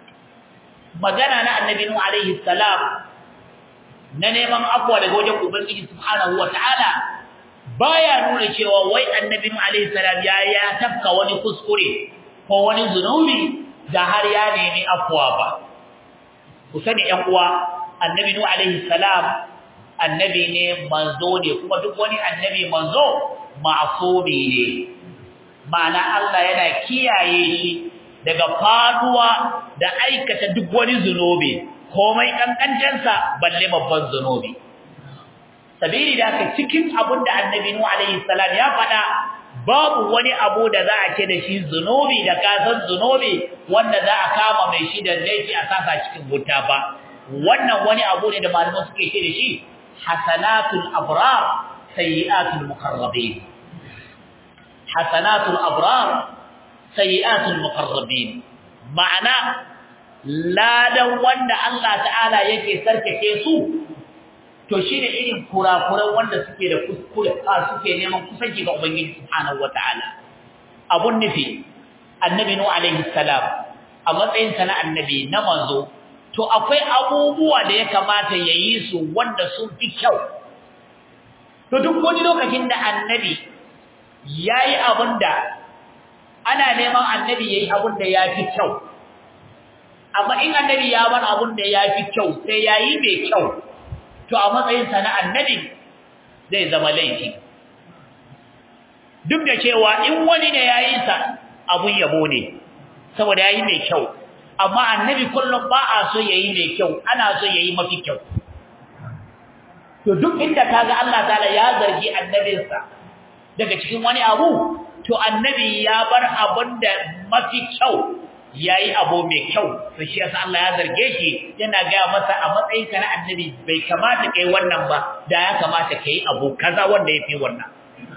[SPEAKER 1] magana na annabi nuhu alaihi salam na neman afwa daga wajen ubangiji subhanahu wataala baya nuna cewa wai annabi nuhu alaihi salam ya ya tafka wani kuskure ko wani zunubi da har ya nemi afwa ba ku sani ƴan uwa annabi nuhu alaihi salam annabi ne manzo ne kuma duk wani annabi manzo ma'sumi ne ma'ana Allah yana kiyaye shi daga faduwa da aikata duk wani zunubi komai kankancansa balle babban zunubi sabili da ka cikin abin da annabi nuhu alaihi salam ya faɗa babu wani abu da za a ce da shi zunubi da kasan zunubi wanda za a kama mai shi da laifi a sasa cikin wuta ba wannan wani abu ne da malaman suke ce da shi hasanatul abrar sayyi'atul muqarrabin hasanatul abrar sayyi'atul muqarrabin ma'ana ladan wanda Allah ta'ala yake sarkake su to shine irin kurakuran wanda suke da kuskure a suke neman kusanci ga ubangiji subhanahu wataala abun nufi annabi nu alaihi salam a matsayin sa na annabi na manzo to akwai abubuwa da ya kamata yayi su wanda sun fi kyau to duk wani lokacin da annabi yayi abunda ana neman annabi yayi abunda yafi kyau amma in annabi ya bar abunda yafi kyau sai yayi mai kyau to a matsayinsa na annabi zai zama laifi duk da cewa in wani ne yayi sa abun yabo ne saboda yayi mai kyau amma annabi kullum ba a so yayi mai kyau ana so yayi mafi kyau to duk inda kaga Allah ta'ala ya zargi annabinsa daga cikin wani abu to annabi ya bar abun da mafi kyau yayi abu mai kyau to shi yasa Allah ya zarge shi yana ga masa a matsayin ka na annabi bai kamata kai wannan ba da ya kamata kai abu kaza wanda yafi wannan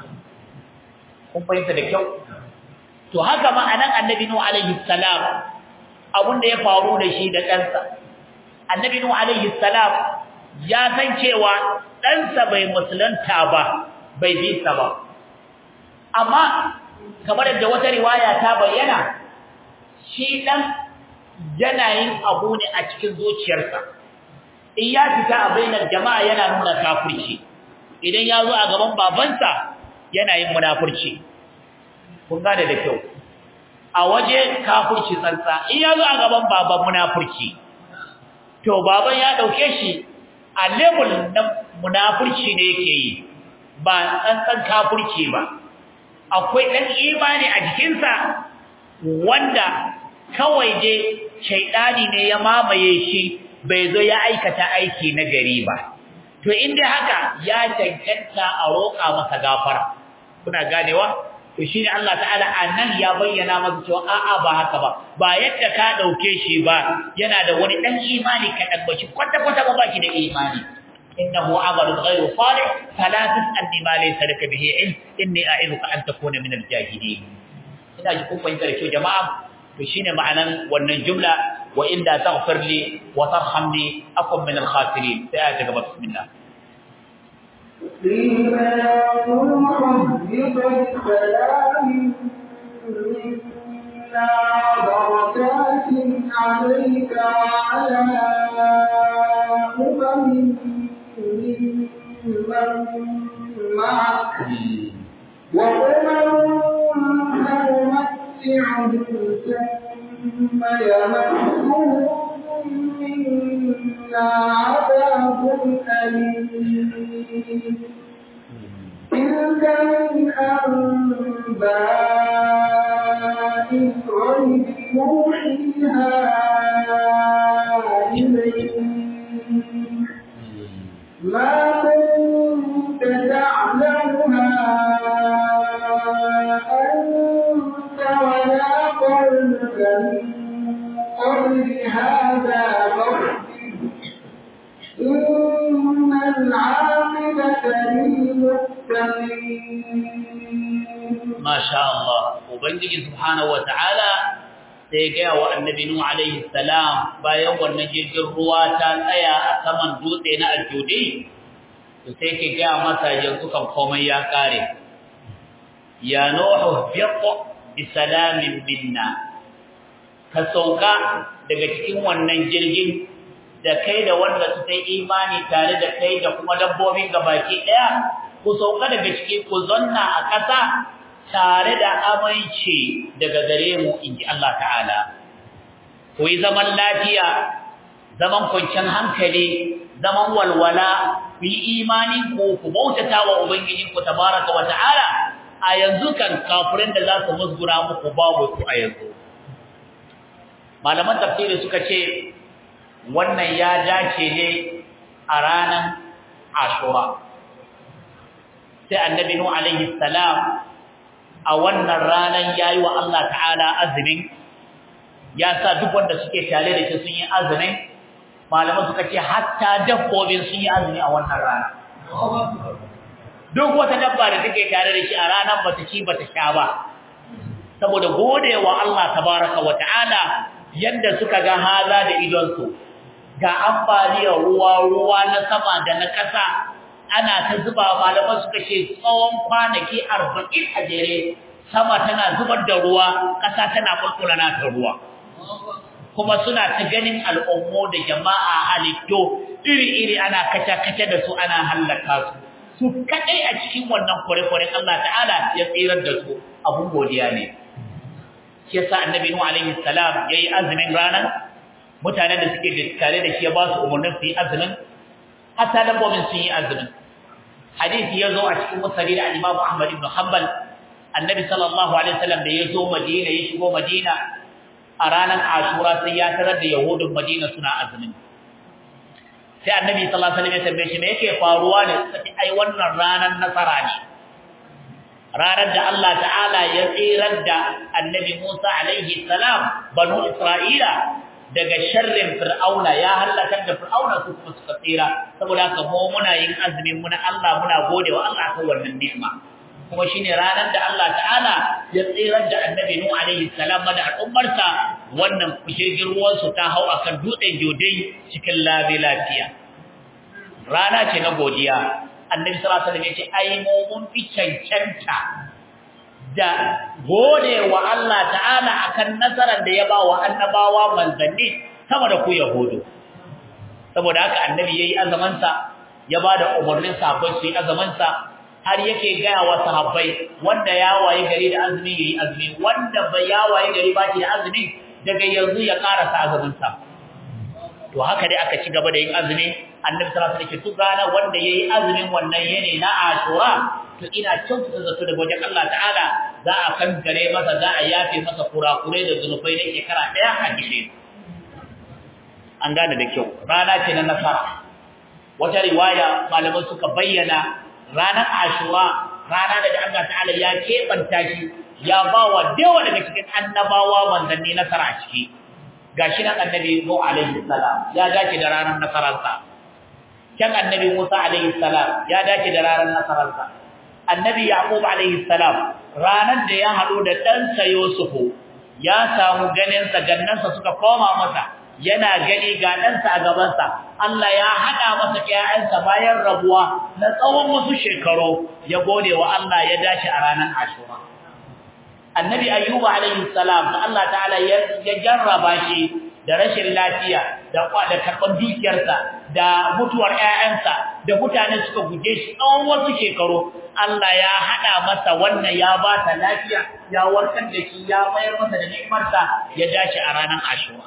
[SPEAKER 1] kun fahimta da kyau to haka ma anan annabi nuhu alaihi salam abun da ya faru da shi da ɗansa annabi nuhu alaihi salam ya san cewa ɗansa bai musulunta ba bai bi sa ba amma kamar da wata riwaya ta bayyana shi dan yana yin abu ne a cikin zuciyarsa in ya fita a bainar jama'a yana nuna kafirci idan ya zo a gaban babansa yana yin munafurci kun gane da kyau a waje kafurci tsantsa in ya zo a gaban baban munafurci to baban ya dauke shi a level na munafurci ne yake yi ba tsantsan kafurci ba akwai dan imani a jikinsa wanda kawai je shaidani ne ya mamaye shi bai zo ya aikata aiki na gari ba to inda haka ya cancanta a roƙa masa gafara kuna ganewa to shine Allah ta'ala anan ya bayyana masa cewa a'a ba haka ba ba yadda ka dauke shi ba yana da wani dan imani ka dan bashi kwata kwata ba baki da imani innahu amalun ghayru salih fala tas'alni ma laysa laka bihi ilm inni a'iduka an takuna min al-jahilin ina ji kun fahimta da kyau jama'a to shine ma'anan wannan jumla wa inda taghfir li wa tarhamni akun min al-khasirin sai ayata gaba bismillah
[SPEAKER 2] قيل يا نوح اهبط بسلام منا وبركات عليك وعلى أمم ممن معك وأمم سنمتعهم ثم يمسهم منا عذاب أليم تلك من أنباء الغيب نوحيها إليك ما كنت تعلمها أنت ولا قومك من قبل هذا فاصبر إن العاقبة للمتقين
[SPEAKER 1] ما شاء الله ubangiji subhanahu wataala sai ga wa annabi nuh alaihi salam bayan wannan jirgin ruwa ta tsaya a saman dutse na aljudi to sai ke ga masa yanzu kan komai ya kare ya nuh biq bi salamin minna ka sauka daga cikin wannan jirgin da kai da wanda suka yi imani tare da kai da kuma dabbobin gabaki daya ku sauka daga ciki ku zanna a ƙasa tare da aminci daga gare mu inji Allah ta'ala ku yi zaman lafiya zaman kwanciyar hankali zaman walwala ku yi imani ku ku bautata wa ubangiji ku tabaraka wa ta'ala a yanzu kan kafirin da za su musgura muku babu su a yanzu malaman tafsiri suka ce wannan ya dace ne a ranar ashura sai annabi nuhu alaihi salam a wannan ranar yayi wa Allah ta'ala azumin ya sa duk wanda suke tare da shi sun yi azumin malaman suka ce hatta dabbobin sun yi azumi a wannan rana duk wata dabba da take tare da shi a ranar bata ci bata sha ba saboda godewa Allah tabaraka wa ta'ala yadda suka ga haza da idonsu ga ambaliyar ruwa ruwa na sama da na ƙasa ana ta zuba malaman suka ce tsawon kwanaki arba'in a jere sama tana zubar da ruwa ƙasa tana kulkula na ta ruwa kuma suna ta ganin al'ummo da jama'a halitto iri-iri ana kace-kace da su ana hallaka su su kadai a cikin wannan kure-kuren Allah ta'ala ya tsirar da su abun godiya ne shi yasa annabi nuhu alaihi salam yayi azumin ranar mutanen da suke da tare da shi ya ba su umarnin su yi azumin hatta dabbobin sun yi azumin hadisi ya zo a cikin musali da Imam Ahmad ibn Hanbal annabi sallallahu alaihi wasallam da ya zo Madina ya shigo Madina a ranar Ashura sai ya tarar da Yahudun Madina suna azumin sai annabi sallallahu alaihi wasallam ya tambaye shi me yake faruwa ne sai ai wannan ranar nasara ne ranar da Allah ta'ala ya tsirar da annabi Musa alaihi salam banu Isra'ila daga sharrin fir'auna ya halakar da fir'auna su kuma suka tsira saboda haka mu muna yin azumin muna Allah muna godewa Allah kan wannan ni'ima kuma shine ranar da Allah ta'ala ya tsirar da annabi Nuh alaihi salam da al'ummarsa wannan kushirgin ruwan su ta hau akan dutsen jodai cikin labi lafiya rana ce na godiya annabi sallallahu alaihi wasallam ya ce ai mu mun fi cancanta da gode wa Allah ta'ala akan nasarar da ya ba wa annabawa manzanni sama da ku yahudu saboda haka annabi yayi azamansa ya bada umarnin sahabbai su yi azamansa har yake gaya wa sahabbai wanda ya waye gari da azumi yayi azumi wanda bai ya waye gari ba shi da azumi daga yanzu ya karasa azumin sa to haka dai aka ci gaba da yin azumi annabi sallallahu alaihi wasallam ya gana wanda yayi azumin wannan yene na ashura to ina kyautata zato daga wajen Allah ta'ala za a kankare masa za a yafe masa kurakurai da zunubai na shekara daya a gire an gane da kyau rana ce na nasara wata riwaya malaman suka bayyana ranar ashura rana da Allah ta'ala ya keɓanta shi ya ba wa dawa daga cikin annabawa manzanni nasara a ciki gashi nan annabi Nuh alaihi salam ya dace da ranar nasararsa kan annabi Musa alaihi salam ya dace da ranar nasararsa annabi Yaqub alaihi salam ranar da ya hado da ɗansa Yusufu ya samu ganin sa gannansa suka koma masa yana gani ga ɗansa a gabansa Allah ya haɗa masa ƴaƴansa bayan rabuwa na tsawon wasu shekaru ya gode wa Allah ya dace a ranar Ashura Annabi Ayyuba alaihi salam da Allah ta'ala ya jarraba shi da rashin lafiya da da karban dukiyarsa da mutuwar ƴaƴansa da mutane suka guje shi tsawon wasu shekaru Allah ya haɗa masa wannan ya ba ta lafiya ya warkar da shi ya mayar masa da ni'imarsa ya dace a ranar Ashura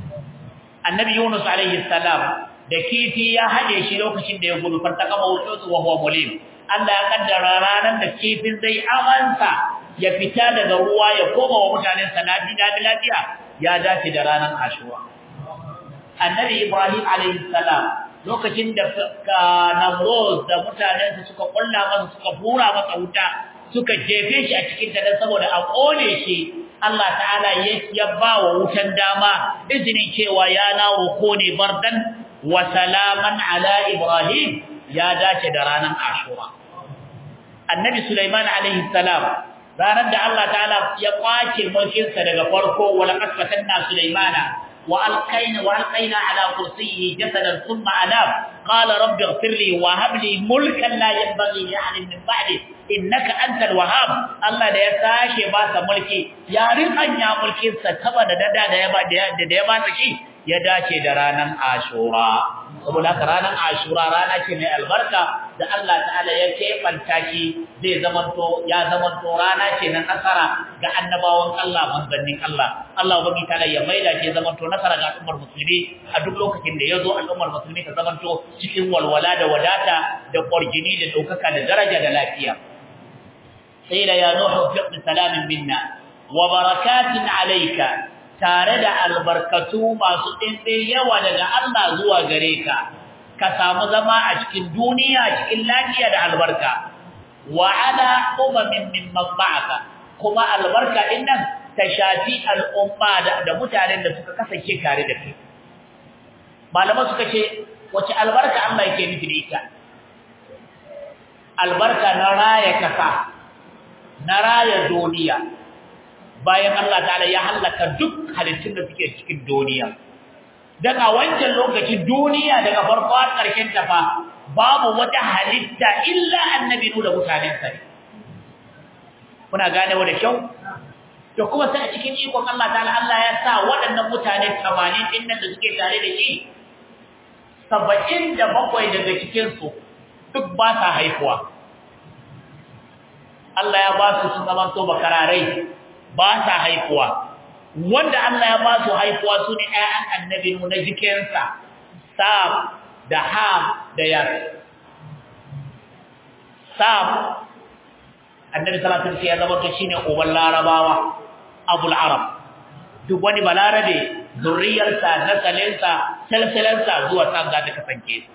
[SPEAKER 1] annabi Yunus alaihi salam da kifi ya hade shi lokacin da ya gudu fartaka mawutu wa huwa mulim Allah ya kaddara ranar da kifin zai amansa ya fita daga ruwa ya koma wa mutanen sa lafiya lafiya ya dace da ranar Ashura annabi Ibrahim alaihi salam lokacin da Namrud da mutanen sa suka kulla masa suka bura masa wuta suka jefe shi a cikin ta dan saboda a kone shi Allah ta'ala ya ba wa wutan dama izinin cewa ya nawo kone bardan wa salaman ala Ibrahim ya dace da ranar Ashura. Annabi Sulaiman alaihi salam ranar da Allah ta'ala ya kwace mulkinsa daga farko wala qasfatanna Sulaimana wa alqaina wa alqaina ala kursiyyi jasadan thumma anab qala rabbi ighfir li wa hab li mulkan la yanbaghi li ahadin min ba'di innaka antal wahhab Allah da ya sake ba sa mulki ya rikanya mulkin sa kaba da dada da ya ba da ya ba shi ya dace da ranan Ashura saboda haka ranan Ashura rana ce mai albarka da Allah ta'ala ya kebanta shi zai zamanto ya zamanto rana ce na nasara ga annabawan Allah manzannin Allah Allah ubangi ta'ala ya maida shi zamanto nasara ga al'ummar musulmi a duk lokacin da yazo al'ummar musulmi ta zamanto cikin walwala da wadata da ƙwarjini da ɗaukaka da daraja da lafiya قيل يا نوح افق بسلام منا وبركات عليك tare da albarkatu masu ɗinɗin yawa daga Allah zuwa gare ka ka samu zama a cikin duniya cikin lafiya da albarka wa ala umamin mimman ba'aka kuma albarka din nan ta shafi al'umma da, da mutanen da suka kasance tare da kai malaman suka ce wace albarka Allah yake nufi da ita albarka na raya kasa na raya duniya bayan Allah ta'ala ya halaka duk halittun da suke cikin duniya daga wancan lokacin duniya daga farko har ƙarshen ta fa babu wata halitta illa annabi da mutanen sa kuna gane wa da kyau to kuma sai a cikin ikon Allah ta'ala Allah ya sa waɗannan mutane 80 din nan da suke tare da shi 77 daga cikin su duk ba sa haihuwa Allah ya ba su sun zama to bakararai ba sa haihuwa wanda Allah ya ba su haihuwa su ne ƴaƴan annabi na jikinsa Sam da Ham da Yas Sam annabi sallallahu alaihi wasallam ya zama to shine uban larabawa abul arab duk wani balarabe zurriyarsa nasalinsa salsalansa zuwa sam za ta kasance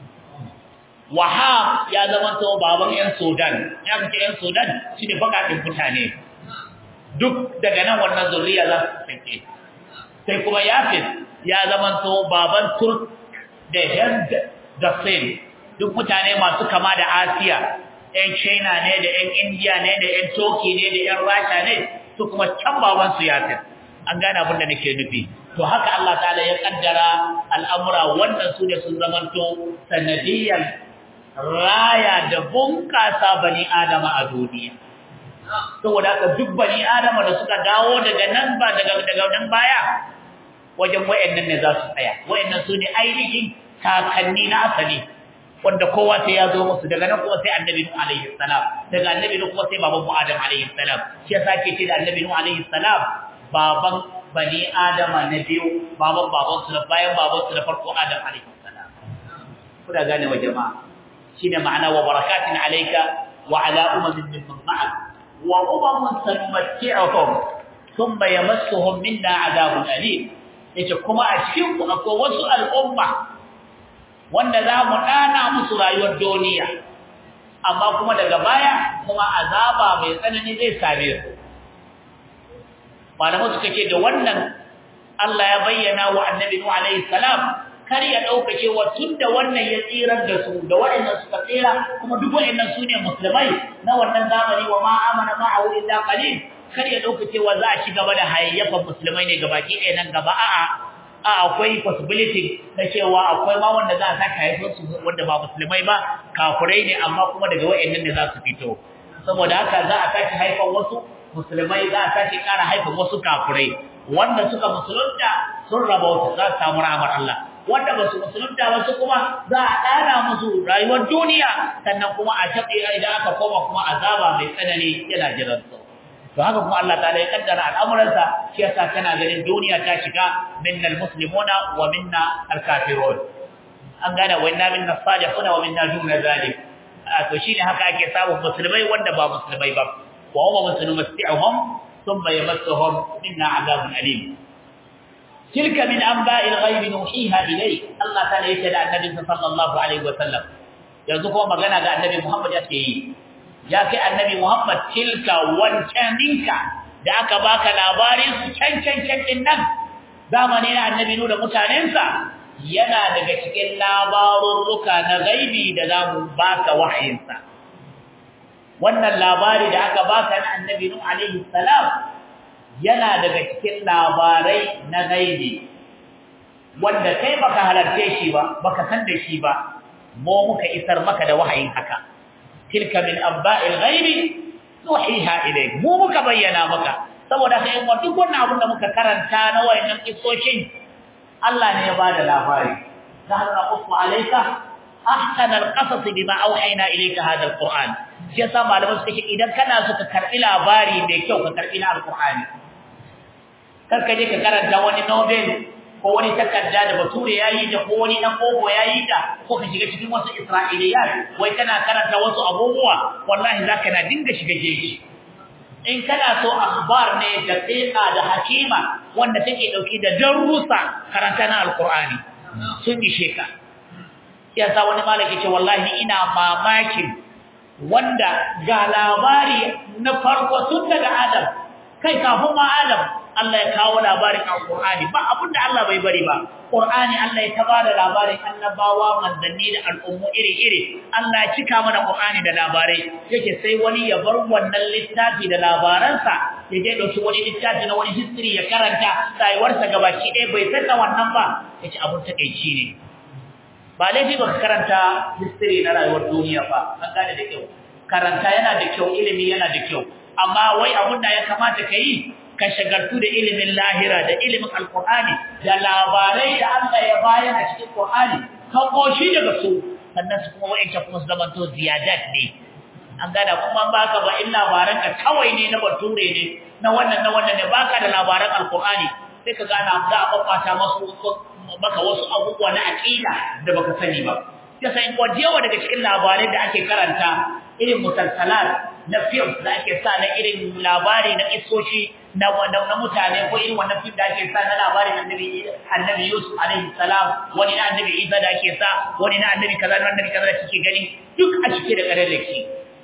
[SPEAKER 1] wahab ya zama to baban yan sudan ya kace yan sudan shine bakatin mutane duk daga nan wannan zuriya za su kasance sai kuma yafis ya zama to baban turk da hind da sin duk mutane masu kama da asiya yan china ne da yan india ne da yan turkey ne da yan rasha ne su kuma can baban su yafis an gane abin da nake nufi to haka Allah ta'ala ya kaddara al'amura wannan su ne sun zamanto sanadiyan raya da bunƙasa bani adama a duniya saboda haka duk bani adama da suka dawo daga nan ba daga daga nan baya wajen wayannan ne za su tsaya wayannan su ne ainihin kakanni na asali wanda kowa sai ya zo musu daga nan kuma sai annabi nuh alaihi salam daga annabi nuh kuma sai baban mu adam alaihi salam shi yasa ke ce da annabi nuh alaihi salam baban bani adama na biyu baban baban su da bayan baban su da farko adam alaihi salam kuna gane wa jama'a shine ma'ana wa barakatin alayka wa ala umamin mimman ma'ak wa umamun sanumatti'uhum thumma yamassuhum minna adabun alim yace kuma a cikin ku akwai wasu al'umma wanda za mu dana musu rayuwar duniya amma kuma daga baya kuma azaba mai tsanani zai same su malamu suka ce da wannan Allah ya bayyana wa annabi Nuh alaihi salam kar ya dauka cewa tunda wannan ya tsirar da su da waɗannan suka tsira kuma duk waɗannan su ne musulmai na wannan zamani wa ma amana ma'ahu illa qalil kar ya dauka cewa za a ci gaba da hayayyafan musulmai ne gabaki ɗaya nan gaba a'a a akwai possibility na cewa akwai ma wanda za a saka haifar su wanda ba musulmai ba kafirai ne amma kuma daga wayannan ne za su fito saboda haka za a sake haifar wasu musulmai za a sake ƙara haifar wasu kafirai wanda suka musulunta sun raba wasu za su samu rahmar Allah wanda ba su musulunta ba su kuma za a ɗana musu rayuwar duniya sannan kuma a taɓe idan aka koma kuma azaba mai tsanani yana jiran su to haka kuma Allah ta'ala ya kaddara al'amuransa shi yasa kana ganin duniya ta shiga minnal muslimuna wa minna al-kafirun an gane wa inna minna salihuna wa minna duna zalik to shine haka ake samun musulmai wanda ba musulmai ba wa huma muslimuhum thumma yamassuhum minna adabun alim tilka min anba'il ghaibi nuhiha ilayk Allah ta'ala yake da annabi sallallahu alaihi wa sallam yanzu kuma magana ga annabi Muhammad yake yi ya kai annabi Muhammad tilka wancaninka da aka baka labarin su can can can din nan zamani na annabi nu da mutanensa yana daga cikin labarurruka na gaibi da zamu baka wahayinsa wannan labari da aka baka na annabi nu alaihi salam yana daga cikin labarai na gaibi wanda kai baka halarce shi ba baka san da shi ba mu muka isar maka da wahayin haka tilka min abba'il ghaibi nuhiha ilayk mu muka bayyana maka saboda kai mu duk wannan abin da muka karanta na wayannan kissoshin Allah ne ya bada labari zahara qussu alayka ahsana alqasas bima awhayna ilayka hada alquran shi yasa malaman suka ce idan kana so ka karbi labari mai kyau ka karbi na alqurani kar ka je ka karanta wani novel ko wani takarda da bature yayi da ko wani dan gogo yayi da ko ka shiga cikin wasu isra'iliyat wai kana karanta wasu abubuwa wallahi zaka na dinga shiga jeji in kana so akhbar ne da tsiqa da hakima wanda take dauki da darussa karanta na alqur'ani sun ishe ka yasa wani malaki ce wallahi ina mamakin wanda ga labari na farko tun daga adam kai kafin ma adam Allah ya kawo labarin Al-Qur'ani ba abinda Allah bai bari ba Qur'ani Allah ya tabada labarin annabawa manzanni da al'ummu iri-iri Allah ya cika mana Qur'ani da labarai yake sai wani ya bar wannan littafi da labaransa ya je dauki wani littafi na wani history ya karanta rayuwarsa gabaki ɗaya bai san da wannan ba yace abun takeici ne ba laifi baka karanta history na rayuwar duniya ba an gane da kyau karanta yana da kyau ilimi yana da kyau amma wai abun da ya kamata ka yi ka shagartu da ilimin lahira da ilimin alkur'ani da labarai da Allah ya bayar a cikin Qur'ani ka koshi daga su sannan su kuma wa'inta kuma su zama to ziyadat ne an gada kuma baka ba in labaran ka kawai ne na bature ne na wannan na wannan ne baka da labaran alkur'ani sai ka gana za a babbata masu maka wasu abubuwa na aqida da baka sani ba yasa in kwajewa daga cikin labarai da ake karanta irin musalsalat na films da ake sa na irin labari na isoshi na na mutane ko irin wannan film da ake sa na labarin annabi annabi Yusuf alaihi salam wani na annabi Isa da ake sa wani na annabi kaza na annabi kaza da kike gani duk a cike da kararraki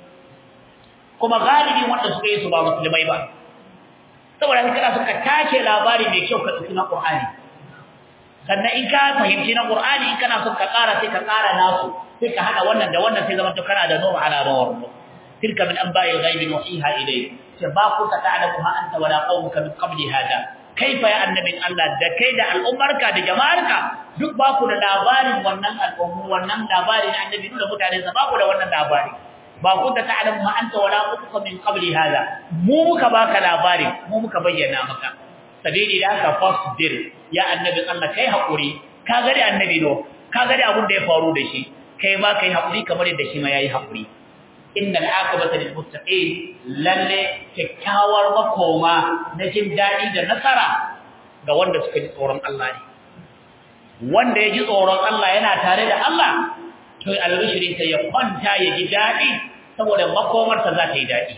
[SPEAKER 1] kuma galibi wanda suka yi su ba musulmai ba saboda haka kana suka tace labari mai kyau ka tsina Qur'ani sannan in ka fahimci na Qur'ani in kana son ka ƙara sai ka ƙara nasu sai ka hada wannan da wannan sai zama to kana da nur ala nur tilka min anba'il ghaibi nuhiha ilayk ba ku ta ta'lamuha anta wala qaumuka min qabli hada kaifa ya annabin Allah da kai da al'ummarka da jama'arka duk ba ku da labarin wannan al'ummu wannan labarin annabi da mutane sa ba ku da wannan labari ba ku ta ta'lamuha anta wala qaumuka min qabli hada mu muka baka labari mu muka bayyana maka sabili da ka fasbir ya annabin Allah kai hakuri ka gari annabi no ka gari abun da ya faru da shi kai ma kai haƙuri kamar yadda shi ma yayi haƙuri innal aqibata lil muttaqin lalle kyakkyawar makoma na jin dadi da nasara ga wanda suka ji tsoron Allah ne wanda ya ji tsoron Allah yana tare da Allah to albishirin ta ya kwanta ya ji dadi saboda makomar ta za ta yi dadi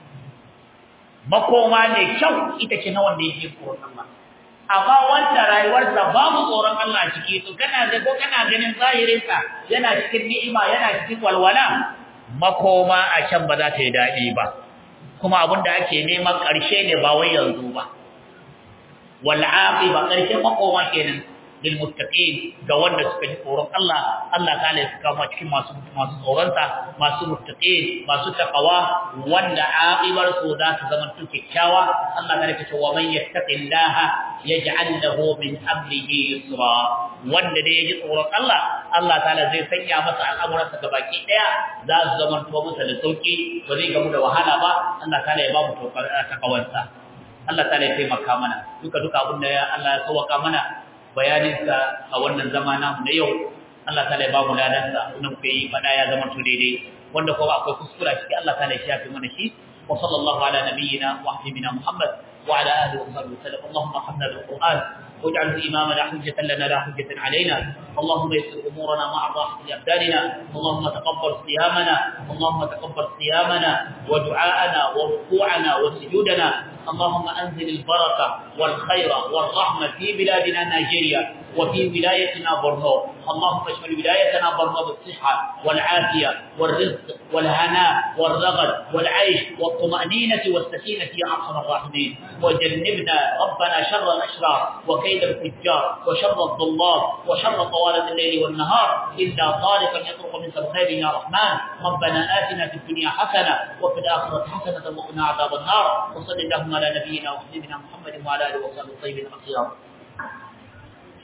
[SPEAKER 1] makoma ne kyau ita ce na wanda ya ji tsoron Allah amma wanda rayuwarsa babu tsoron Allah a ciki to kana ga ko kana ganin zahirinsa yana cikin ni'ima yana cikin walwala makoma a can ba za ta yi daɗi ba kuma abin da ake neman ƙarshe ne ba wai yanzu ba wal'afi ba ƙarshen makoma kenan lil muttaqin ga wanda suka ji tsoron Allah Allah ta ya saka mu cikin masu masu tsoronsa masu muttaqin masu taqwa wanda aqibar su za ta zama tun kyakkyawa Allah ta rike cewa man yattaqillaha yaj'al lahu min amrihi yusra wanda da yaji tsoron Allah Allah ta'ala zai sanya masa al'amuransa gabaki daya za su zama to masa da sauki ba zai gamu da wahala ba Allah ta'ala ya ba mu takawansa Allah ta'ala ya taimaka mana duka duka abin da Allah ya sauka mana bayaninsa a wannan zama namu na yau Allah ta'ala ya ba mu ladansa wannan ku yi fada ya zama to daidai wanda kuma akwai kuskura ciki Allah ta'ala ya shafe mana shi wa sallallahu ala nabiyyina wa habibina Muhammad wa ala alihi wa sahbihi sallam Allahumma hamna bil Qur'an واجعله إمامنا حجة لنا لا حجة علينا اللهم يسر أمورنا مع الراحة لأبداننا اللهم تقبل صيامنا اللهم تقبل صيامنا ودعاءنا وركوعنا وسجودنا اللهم أنزل البركة والخير والرحمة في بلادنا نيجيريا وفي ولايتنا برنو اللهم اشمل ولايتنا برنو بالصحة والعافية والرزق والهناء والرغد والعيش والطمأنينة والسكينة يا أرحم الراحمين وجنبنا ربنا شر الأشرار وكيد الفجار وشر الضلال وشر طوالة الليل والنهار إلا طارقا يطرق من الخير يا رحمن ربنا آتنا في الدنيا حسنة وفي الآخرة حسنة وقنا عذاب النار وصل اللهم على نبينا وحبيبنا محمد وعلى آله وصحبه الطيبين الأخيار